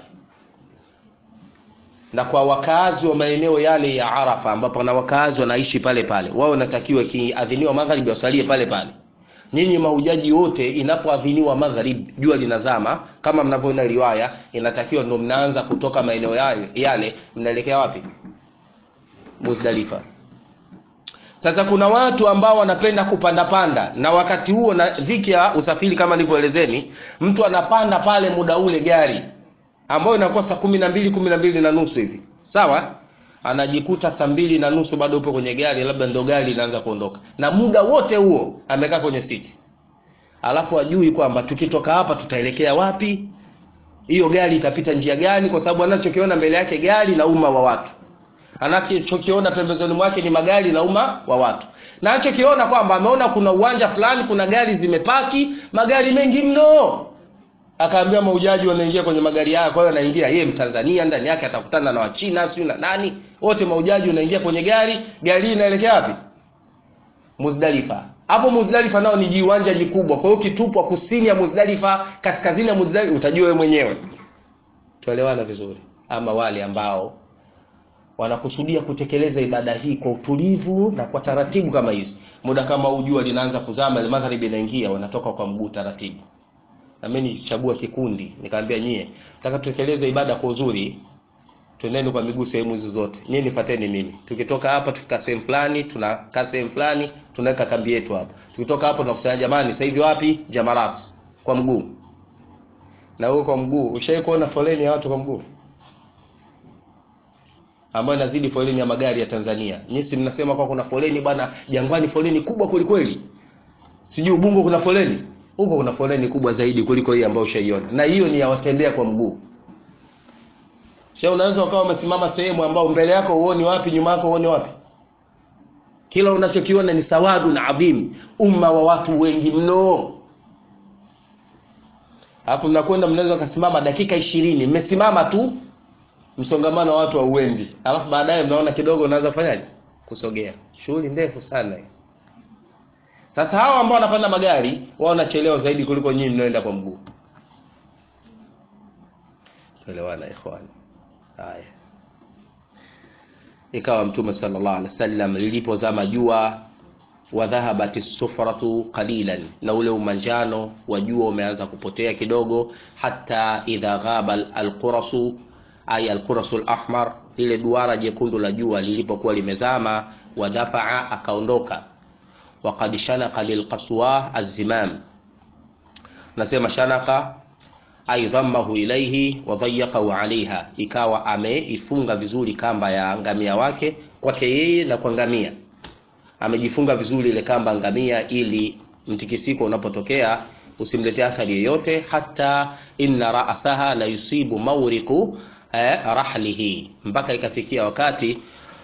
na kwa wakazi wa maeneo yale ya Arafa ambapo na wakazi wanaishi pale pale wao wanatakiwa kiadhiniwa magharibi wasalie pale pale nyinyi mahujaji wote inapoadhiniwa magharib jua linazama kama mnavyoona riwaya inatakiwa ndio mnaanza kutoka maeneo yale, yale mnaelekea wapi Muzdalifa sasa kuna watu ambao wanapenda kupanda panda na wakati huo na dhiki ya usafiri kama nilivyoelezeni mtu anapanda pale muda ule gari ambayo inakuwa saa kumi na mbili kumi na mbili na nusu hivi sawa anajikuta saa mbili na nusu bado upo kwenye gari labda ndo gari linaanza kuondoka na muda wote huo amekaa kwenye siti alafu ajui kwamba tukitoka hapa tutaelekea wapi hiyo gari itapita njia gani kwa sababu anachokiona mbele yake gari na umma wa watu anachokiona pembezoni mwake ni magari na umma wa watu na anachokiona kwamba ameona kuna uwanja fulani kuna gari zimepaki magari mengi mno akaambia maujaji wanaingia kwenye magari haya kwa hiyo anaingia yeye mtanzania ndani yake atakutana na wachina sio na nani wote maujaji wanaingia kwenye gari gari inaelekea wapi Muzdalifa hapo Muzdalifa nao ni jiwanja jikubwa kwa hiyo kitupwa kusini ya Muzdalifa kaskazini ya Muzdalifa utajua wewe mwenyewe tuelewana vizuri ama wale ambao wanakusudia kutekeleza ibada hii kwa utulivu na kwa taratibu kama hizi muda kama ujua linaanza kuzama magharibi inaingia wanatoka kwa mguu taratibu na mimi nilichagua kikundi nikamwambia nyie nataka tutekeleze ibada kwa uzuri twendeni kwa miguu sehemu hizo zote nyie nifuateni mimi tukitoka hapa tukika sehemu fulani tunakaa sehemu fulani tunaweka kambi yetu hapa tukitoka hapo tunakusanya jamani sasa hivi wapi jamarat kwa mguu na huko kwa mguu ushawahi kuona foleni ya watu kwa mguu ambayo inazidi foleni ya magari ya Tanzania nyinyi mnasema kwa kuna foleni bwana jangwani foleni kubwa kweli kweli sijui ubungo kuna foleni huko kuna foleni kubwa zaidi kuliko hii ambayo ushaiona na hiyo ni ya watembea kwa mguu Sio unaweza ukawa umesimama sehemu ambao mbele yako uoni wapi, nyuma yako uoni wapi. Kila unachokiona ni sawadu na adhim, umma wa watu wengi mno. Alafu mnakwenda mnaweza kusimama dakika ishirini mmesimama tu, msongamano wa watu hauendi. Alafu baadaye mnaona kidogo unaanza kufanyaje? Kusogea. Shughuli ndefu sana hii. Sasa hawa ambao wanapanda magari wao wanachelewa zaidi kuliko nyinyi mnaoenda kwa mguu. Tuelewana ikhwani. Haya. Ikawa Mtume sallallahu alaihi wasallam lilipozama jua wa dhahabati sufratu qalilan, na ule umanjano wa jua umeanza kupotea kidogo, hata idha ghaba alqurasu ay alqurasu alahmar, lile duara jekundu la jua lilipokuwa limezama, wa dafaa akaondoka, waqad shanaka lilqaswa azimam, nasema shanaka ay dhammahu ilaihi wa dayyaqahu alaiha, ikawa ameifunga vizuri kamba ya ngamia wake kwake yeye na kwa ngamia, amejifunga vizuri ile kamba ngamia, ili mtikisiko unapotokea usimletee athari yoyote. Hata inna ra'saha la yusibu mawriku eh, rahlihi, mpaka ikafikia wakati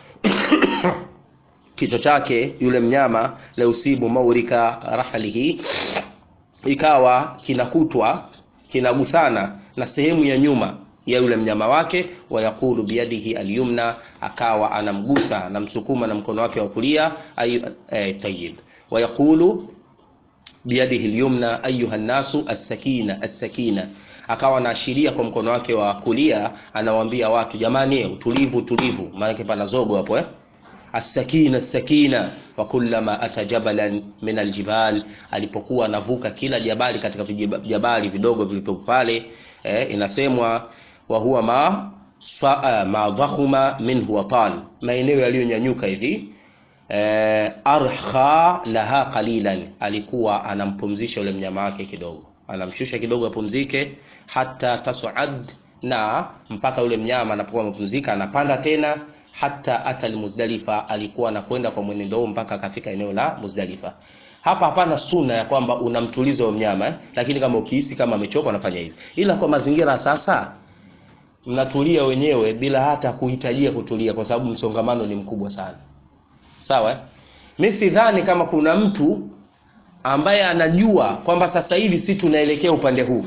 kichwa chake yule mnyama la yusibu mawrika rahlihi, ikawa kinakutwa kinagusana na sehemu ya nyuma ya yule mnyama wake, wayaqulu biyadihi alyumna, akawa anamgusa anamsukuma na mkono wake wa kulia ay, eh, tayyib wayaqulu biyadihi alyumna ayuha nnasu as-sakina as-sakina, akawa anaashiria kwa mkono wake wa kulia, anawaambia watu jamani, utulivu utulivu, maana pana zogo hapo eh As-sakina as-sakina wa kullama ata jabalan min aljibal, alipokuwa anavuka kila jabali katika vijabali vidogo vilivyo pale eh, inasemwa wa huwa ma saa ma dhakhuma minhu wa tal, maeneo yaliyonyanyuka hivi eh, arha laha qalilan, alikuwa anampumzisha yule mnyama wake kidogo, anamshusha kidogo apumzike, hata tasad, na mpaka yule mnyama anapokuwa amepumzika anapanda tena hata ata Muzdalifa, alikuwa anakwenda kwa mwenendo huo mpaka akafika eneo la Muzdalifa. Hapa hapana suna ya kwamba unamtuliza huyo mnyama eh? Lakini kama ukihisi kama amechoka unafanya hivi, ila kwa mazingira sasa mnatulia wenyewe bila hata kuhitajia kutulia, kwa sababu msongamano ni mkubwa sana. Sawa eh? Mimi sidhani kama kuna mtu ambaye anajua kwamba sasa hivi si tunaelekea upande huu,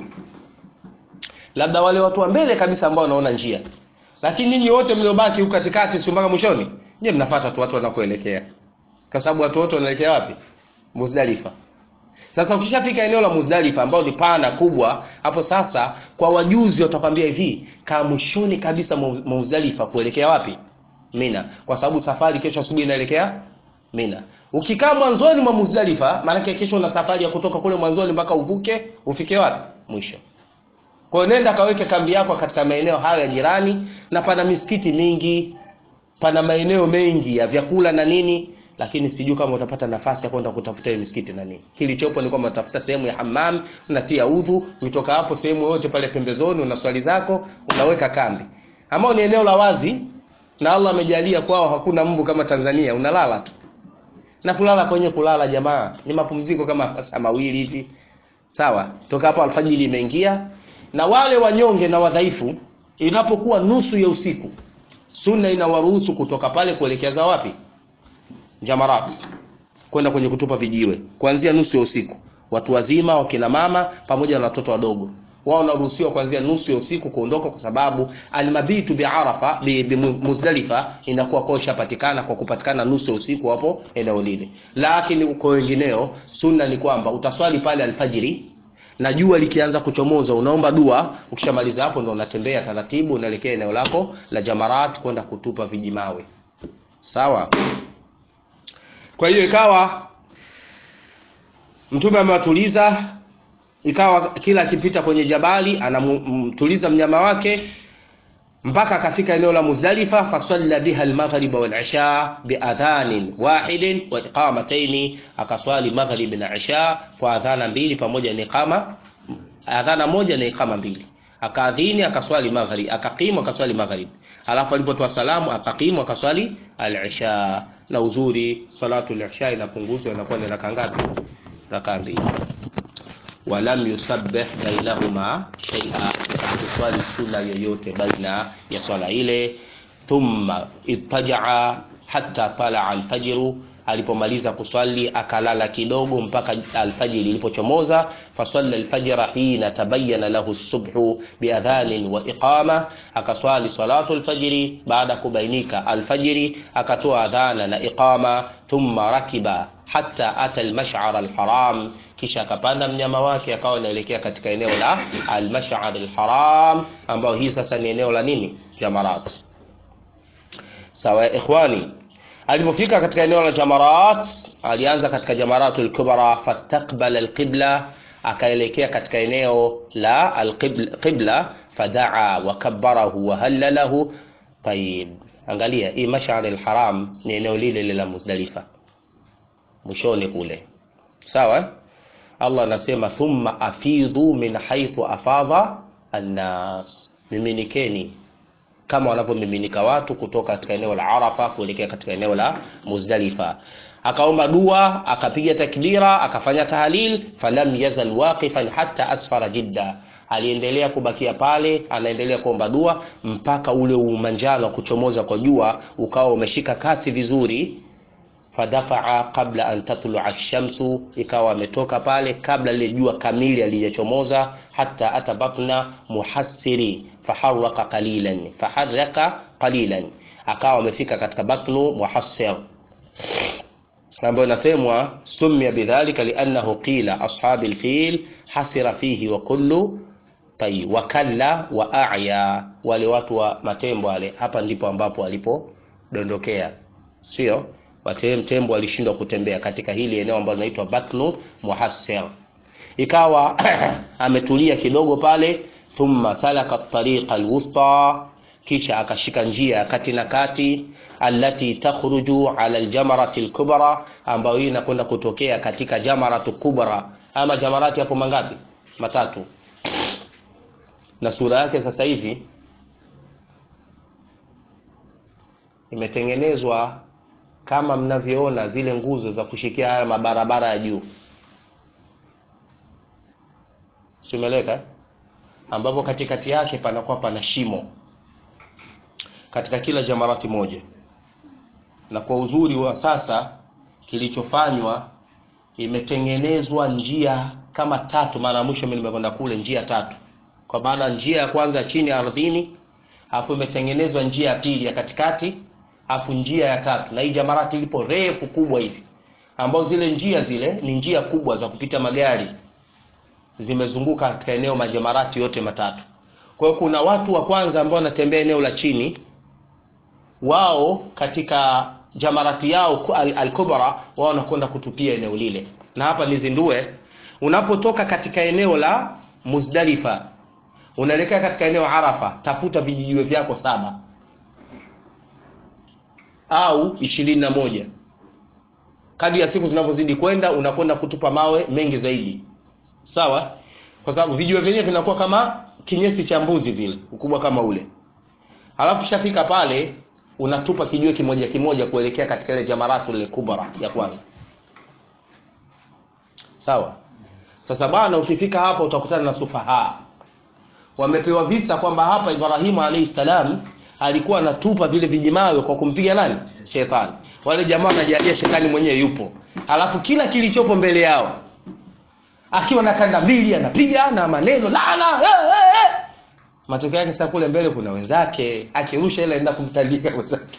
labda wale watu wa mbele kabisa ambao wanaona njia lakini ninyi wote mliobaki huko katikati, si mpaka mwishoni, nyie mnafuata tu watu wanakoelekea, kwa sababu watu wote wanaelekea wapi? Muzdalifa. Sasa ukishafika eneo la Muzdalifa ambao ni pana kubwa, hapo sasa kwa wajuzi watakwambia hivi, kaa mwishoni kabisa Muzdalifa kuelekea wapi? Mina, kwa sababu safari kesho asubuhi inaelekea Mina. Ukikaa mwanzoni mwa Muzdalifa, maana kesho una safari ya kutoka kule mwanzoni mpaka uvuke ufike wapi? Mwisho. Kwa hiyo nenda kaweke kambi yako katika maeneo hayo ya jirani, na pana misikiti mingi, pana maeneo mengi ya vyakula na nini, lakini sijui kama utapata nafasi ya kwenda kutafuta hiyo misikiti na nini. Kilichopo ni kwamba utafuta sehemu ya hammam, unatia udhu, ukitoka hapo sehemu yote pale pembezoni, una swali zako, unaweka kambi. Ambao ni eneo la wazi na Allah amejalia kwao hakuna mbu kama Tanzania, unalala tu. Na kulala kwenye kulala jamaa, ni mapumziko kama saa mawili hivi. Sawa? Toka hapo alfajiri imeingia, na wale wanyonge na wadhaifu, inapokuwa nusu ya usiku, sunna inawaruhusu kutoka pale kuelekea za wapi? Jamarat, kwenda kwenye kutupa vijiwe kuanzia nusu ya usiku. Watu wazima, wakina mama pamoja na watoto wadogo, wao wanaruhusiwa kuanzia nusu ya usiku kuondoka, kwa sababu almabitu bi Arafa bi, bi Muzdalifa inakuwa kwa ishapatikana kwa kupatikana nusu ya usiku hapo eneo lile. Lakini kwa wengineo, sunna ni kwamba utaswali pale alfajiri na jua likianza kuchomoza unaomba dua. Ukishamaliza hapo ndo unatembea taratibu, unaelekea eneo lako la Jamarat kwenda kutupa vijimawe. Sawa. Kwa hiyo ikawa Mtume amewatuliza, ikawa kila akipita kwenye jabali anamtuliza mnyama wake mpaka akafika eneo la Muzdalifa, fasalla biha almaghrib wal isha biadhanin wahidin wa iqamataini, akaswali maghrib na isha kwa adhana mbili pamoja na iqama, adhana moja na iqama mbili. Akaadhini akaswali maghrib, akaqimu akaswali maghrib, alafu alipotoa salamu akaqimu akaswali al-isha. Na uzuri salatu al-isha inapunguzwa inakuwa ni raka ngapi? rakaa mbili walam yusabbih bainahuma shay'a kuswali suna yoyote baina ya swala ile thumma ittajaa hatta talaa alfajru alipomaliza kuswali akalala kidogo mpaka alfajiri ilipochomoza fasalla alfajra hina tabayyana lahu subhu biadhanin wa iqama akaswali salatu alfajri baada kubainika alfajiri akatoa adhana na iqama thumma rakiba hatta ata almash'ar alharam kisha akapanda mnyama wake akawa anaelekea katika eneo la almash'ar alharam ambao hii sasa ni eneo la nini jamarat sawa ikhwani alipofika katika eneo la jamarat alianza katika jamaratul kubra fastaqbala alqibla akaelekea katika eneo la alqibla fadaa wa kabbarahu wa hallalahu tayib angalia hii mash'ar alharam ni eneo lile lile la muzdalifa mwishoni kule sawa Allah anasema thumma afidhu min haythu afadha annas miminikeni kama wanavyomiminika watu kutoka katika eneo la Arafa kuelekea katika eneo la Muzdalifa akaomba dua akapiga takbira akafanya tahlil falam yazal waqifan hatta asfara jidda aliendelea kubakia pale anaendelea kuomba dua mpaka ule umanjano kuchomoza kwa jua ukawa umeshika kasi vizuri fadafaa qabla an tatlua ash-shamsu ikawa ametoka pale kabla lile jua kamili alijachomoza hata ata batna muhassiri faharaka qalilan faharaka qalilan akawa amefika katika batnu muhassir ambayo inasemwa sumia bidhalika liannahu qila ashabi alfil hasira fihi wa kullu tay wa kalla wa a'ya wale watu wa matembo wale hapa ndipo ambapo walipodondokea sio tembo walishindwa kutembea katika hili eneo ambalo linaitwa Batnu Muhassir. Ikawa ametulia kidogo pale, thumma salaka tariqa alwusta, kisha akashika njia ya kati na kati allati takhruju ala aljamarati alkubra, ambayo hii inakwenda kutokea katika jamaratu kubra. Ama jamarati hapo mangapi? Matatu. Na sura yake sasa hivi imetengenezwa kama mnavyoona zile nguzo za kushikia haya mabarabara ya juu simeleka ambapo katikati yake panakuwa pana shimo katika kila jamarati moja na kwa uzuri wa sasa kilichofanywa imetengenezwa njia kama tatu mara mwisho mimi nimekwenda kule njia tatu kwa maana njia ya kwanza chini ardhini afu imetengenezwa njia ya pili ya katikati afu njia ya tatu na hii jamarati ilipo refu kubwa hivi ambao zile njia zile ni njia kubwa za kupita magari zimezunguka katika eneo majamarati yote matatu kwa hiyo kuna watu wa kwanza ambao wanatembea eneo la chini wao katika jamarati yao al-kubra al wao wanakwenda kutupia eneo lile na hapa nizindue unapotoka katika eneo la Muzdalifa unaelekea katika eneo Arafa tafuta vijijiwe vyako saba au ishirini na moja kadi ya siku zinavyozidi kwenda unakwenda kutupa mawe mengi zaidi sawa kwa sababu vijiwe vyenyewe vinakuwa kama kinyesi cha mbuzi vile ukubwa kama ule alafu shafika pale unatupa kijiwe kimoja kimoja kuelekea katika ile jamaratu ile kubra ya kwanza sawa sasa bwana ukifika hapa utakutana na sufaha wamepewa visa kwamba hapa Ibrahimu alayhi salam alikuwa anatupa vile vijimawe kwa kumpiga nani shetani wale jamaa wanajalia shetani mwenyewe yupo alafu kila kilichopo mbele yao akiwa na kanda mbili anapiga na maneno laana hey, hey, hey. matokeo yake sasa kule mbele kuna wenzake akirusha ile aenda kumtandika wenzake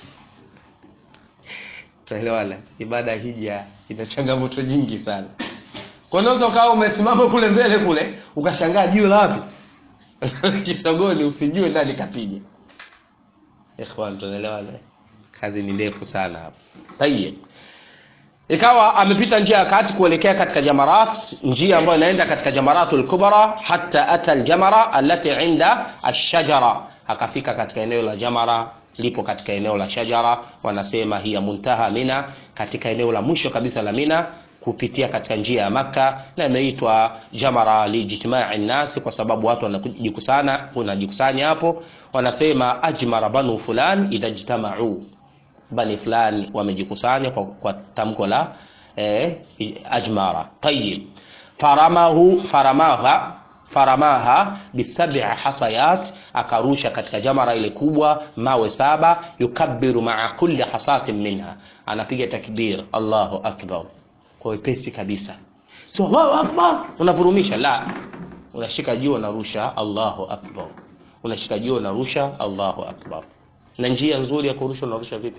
tuelewana ibada ya hija ina changamoto nyingi sana kwa unaweza ukawa umesimama kule mbele kule ukashangaa jiwe la wapi kisogoni usijue nani kapiga ikhwan tunaelewana kazi ni ndefu sana hapa tayeb ikawa amepita njia ya kati kuelekea katika jamarat njia ambayo inaenda katika jamaratul kubra hatta ata aljamara allati inda ashajara akafika katika eneo la jamara lipo katika eneo la shajara wanasema hiya muntaha mina katika eneo la mwisho kabisa la mina kupitia katika njia ya maka na imeitwa jamara lijtimai nasi kwa sababu watu wanajikusana wanajikusanya hapo wanasema ajmara banu fulan idha jtamau bani fulani wamejikusanya kwa, kwa tamko la eh, ajmara tayyib faramahu faramaha faramaha bisab'i hasayat akarusha katika jamara ile kubwa mawe saba yukabbiru maa kulli hasatin minha anapiga takbir Allahu akbar kwa wepesi kabisa sio Allahu akbar unavurumisha la unashika juu unarusha Allahu akbar unashika juu unarusha Allahu akbar na njia nzuri ya kurusha unarusha vipi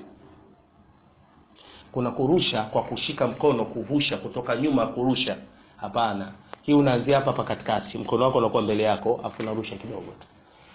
kuna kurusha kwa kushika mkono kuvusha kutoka nyuma kurusha hapana hii unaanzia hapa hapa katikati mkono wako unakuwa mbele yako afu unarusha kidogo tu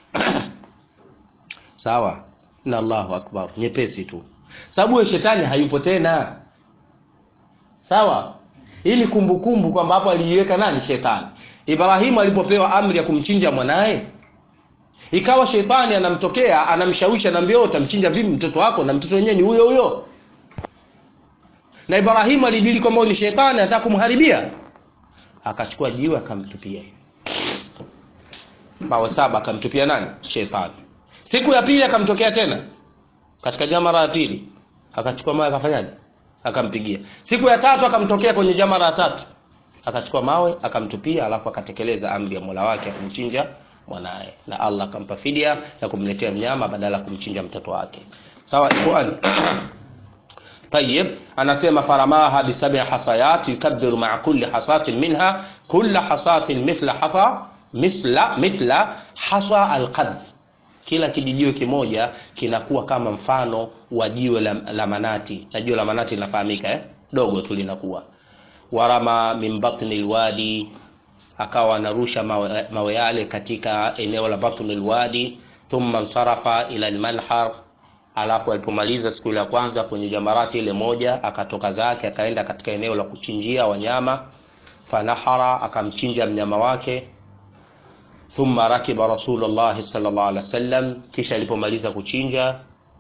sawa na Allahu akbar nyepesi tu sababu wewe shetani hayupo tena sawa hii ni kumbukumbu kwamba hapo aliiweka nani shetani Ibrahimu alipopewa amri ya kumchinja mwanaye ikawa shetani anamtokea anamshawishi anamwambia utamchinja vipi mtoto wako na mtoto wenyewe ni huyo huyo na Ibrahimu alidili kwamba ni shetani anataka kumharibia akachukua jiwe akamtupia mawe saba akamtupia nani shetani siku ya pili akamtokea tena katika jamara ya pili akachukua mawe akafanyaje akampigia siku ya tatu akamtokea kwenye jamara ya tatu akachukua mawe akamtupia alafu akatekeleza amri ya Mola wake akumchinja mwanaye na Allah akampa fidia ya kumletea mnyama badala ya kumchinja mtoto wake sawa ikhwan طيب anasema faramaha bisab'i hasayat yukabbiru ma'a kulli hasatin minha kulla hasatin mithla hasa misla mithla hasa alqadh kila kijijiwe kimoja kinakuwa kama mfano wa jiwe la, la manati na jiwe la manati linafahamika eh? dogo tu linakuwa warama min batni alwadi akawa anarusha mawe, mawe yale katika eneo la batni alwadi thumma nsarafa ila almanhar alafu alipomaliza siku ya kwanza kwenye jamarati ile moja akatoka zake akaenda katika eneo la kuchinjia wanyama fanahara akamchinja mnyama wake thumma rakiba rasulullah sallallahu alaihi wasallam kisha alipomaliza kuchinja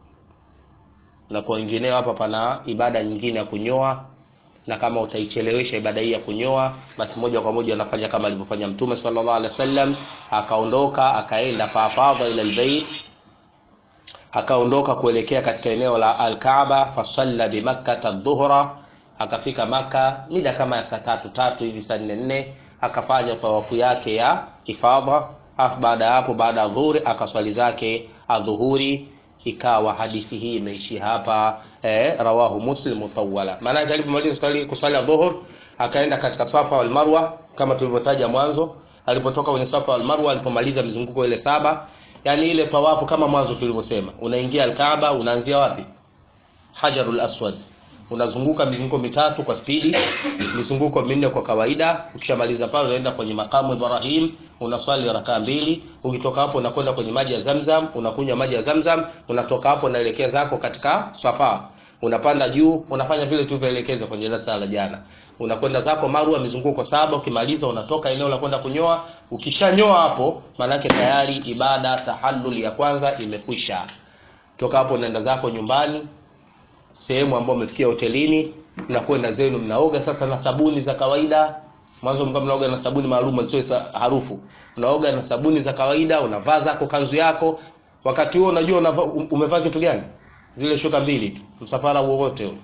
na kwa wengineo hapa pana ibada nyingine ya kunyoa na kama utaichelewesha ibada hii ya kunyoa basi moja kwa moja anafanya kama alivyofanya mtume sallallahu alaihi wasallam akaondoka akaenda fafadha ila albayt akaondoka kuelekea katika eneo la Al-Kaaba fasalla bi Makkah adh-dhuhra akafika maka mida kama ya saa tatu tatu hivi saa nne nne akafanya tawafu yake ya ifadha afu baada ya hapo baada ya dhuhuri akaswali zake adhuhuri ikawa hadithi hii imeishi hapa eh, rawahu muslim mutawala maana yake alipomaliza swali kuswali adhuhur akaenda katika safa wal marwa kama tulivyotaja mwanzo alipotoka kwenye safa wal marwa alipomaliza mizunguko ile saba yani ile tawafu kama mwanzo tulivyosema unaingia alkaaba unaanzia wapi hajarul aswad unazunguka mizunguko mitatu kwa spidi mizunguko minne kwa kawaida ukishamaliza pale unaenda kwenye makamu Ibrahim unaswali rakaa mbili ukitoka hapo unakwenda kwenye maji ya Zamzam unakunywa maji ya Zamzam unatoka hapo unaelekea zako katika Safa unapanda juu unafanya vile tulivyoelekeza kwenye darasa la jana unakwenda zako Marwa mizunguko saba ukimaliza unatoka eneo la kwenda kunyoa ukishanyoa hapo manake tayari ibada tahallul ya kwanza imekwisha toka hapo unaenda zako nyumbani sehemu ambayo umefikia hotelini mnakwenda zenu mnaoga sasa na sabuni za kawaida mwanzo mkao mnaoga na sabuni maalum zitoe harufu unaoga na sabuni za kawaida unavaa zako kanzu yako wakati huo unajua unavaa umevaa kitu gani zile shuka mbili tu msafara wowote huo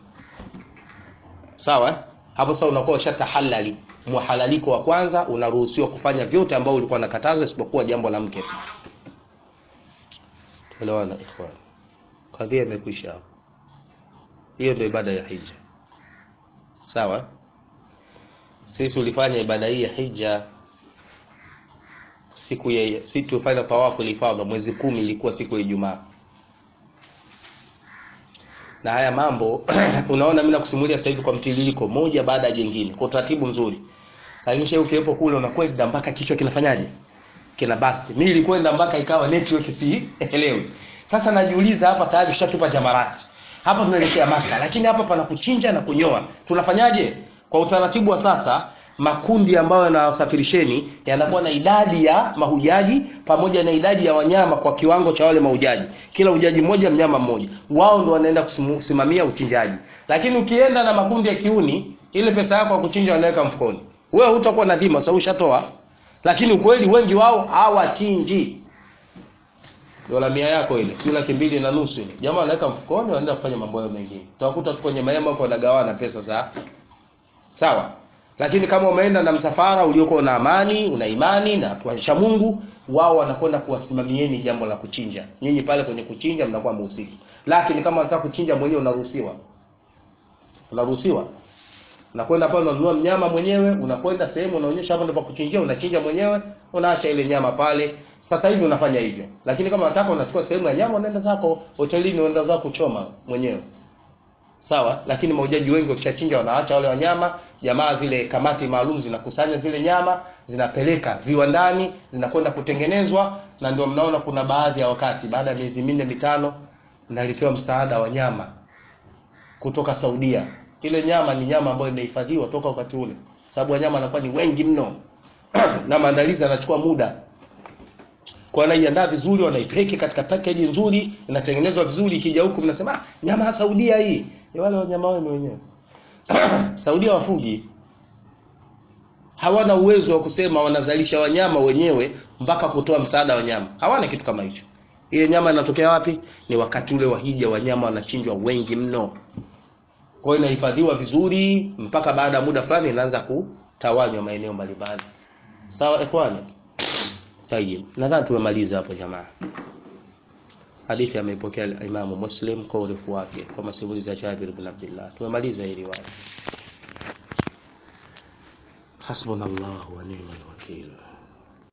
sawa eh? hapo sasa unakuwa ushatahallali muhalaliko wa kwanza unaruhusiwa kufanya vyote ambao ulikuwa nakataza isipokuwa jambo la mke tuelewana ikhwan kadhia imekwisha hapo hiyo ndio ibada ya hija sawa sisi tulifanya ibada hii ya hija siku ya siku tulifanya tawafu ilifadha mwezi kumi ilikuwa siku ya Ijumaa na haya mambo unaona mimi nakusimulia sasa hivi kwa mtiririko moja baada ya jingine kwa utaratibu mzuri lakini shehe ukiwepo kule unakwenda mpaka kichwa kinafanyaje kina basti mimi nilikwenda mpaka ikawa network si elewi sasa najiuliza hapa tayari tushatupa jamarati hapa tunaelekea maka lakini hapa pana kuchinja na kunyoa tunafanyaje kwa utaratibu wa sasa makundi ambayo yanawasafirisheni yanakuwa na idadi ya mahujaji pamoja na idadi ya wanyama kwa kiwango cha wale mahujaji kila hujaji mmoja mnyama mmoja wao ndio wanaenda kusimamia uchinjaji lakini ukienda na makundi ya kiuni ile pesa yako ya kuchinja wanaweka mfukoni wewe hutakuwa na dhima sababu ushatoa lakini ukweli wengi wao hawachinji dola mia yako ile sio laki mbili na nusu ile jamaa anaweka mfukoni wanaenda kufanya mambo yao mengine utakuta tu kwenye mahema hapo wanagawana pesa za sawa lakini kama umeenda na msafara uliokuwa na amani una imani na kuacha Mungu wao wanakwenda kuwasimamieni jambo la kuchinja nyinyi pale kwenye kuchinja mnakuwa mhusiki lakini kama unataka kuchinja mwenyewe unaruhusiwa unaruhusiwa unakwenda pale unanunua mnyama mwenyewe unakwenda sehemu unaonyesha hapa ndipo kuchinjia unachinja mwenyewe unaacha ile nyama pale sasa hivi unafanya hivyo lakini kama unataka unachukua sehemu ya nyama unaenda zako hotelini unaenda zako kuchoma mwenyewe sawa lakini maujaji wengi wakishachinja wanaacha wale wanyama jamaa zile kamati maalum zinakusanya zile nyama zinapeleka viwandani zinakwenda kutengenezwa na ndio mnaona kuna baadhi ya wakati baada ya miezi minne mitano mnaletewa msaada wa nyama kutoka Saudia ile nyama ni nyama ambayo imehifadhiwa toka wakati ule sababu wanyama wanakuwa ni wengi mno na maandalizi yanachukua muda kwa wanaiandaa vizuri wanaipeki katika package nzuri inatengenezwa vizuri ikija huku mnasema ah, nyama ya Saudia hii ni wale wanyama wao wenyewe Saudia wafugi hawana uwezo wa kusema wanazalisha wanyama wenyewe mpaka kutoa msaada wa nyama hawana kitu kama hicho ile nyama inatokea wapi ni wakati ule wa hija wanyama wanachinjwa wengi mno kwa hiyo inahifadhiwa vizuri mpaka baada ya muda fulani inaanza kutawanywa maeneo mbalimbali sawa ikhwani tayib nadhani tumemaliza hapo jamaa hadithi ameipokea Imamu Muslim kwa urefu wake kwa masimulizi ya Jabir bin Abdullah tumemaliza hii riwaya hasbunallahu wa ni'mal wakeel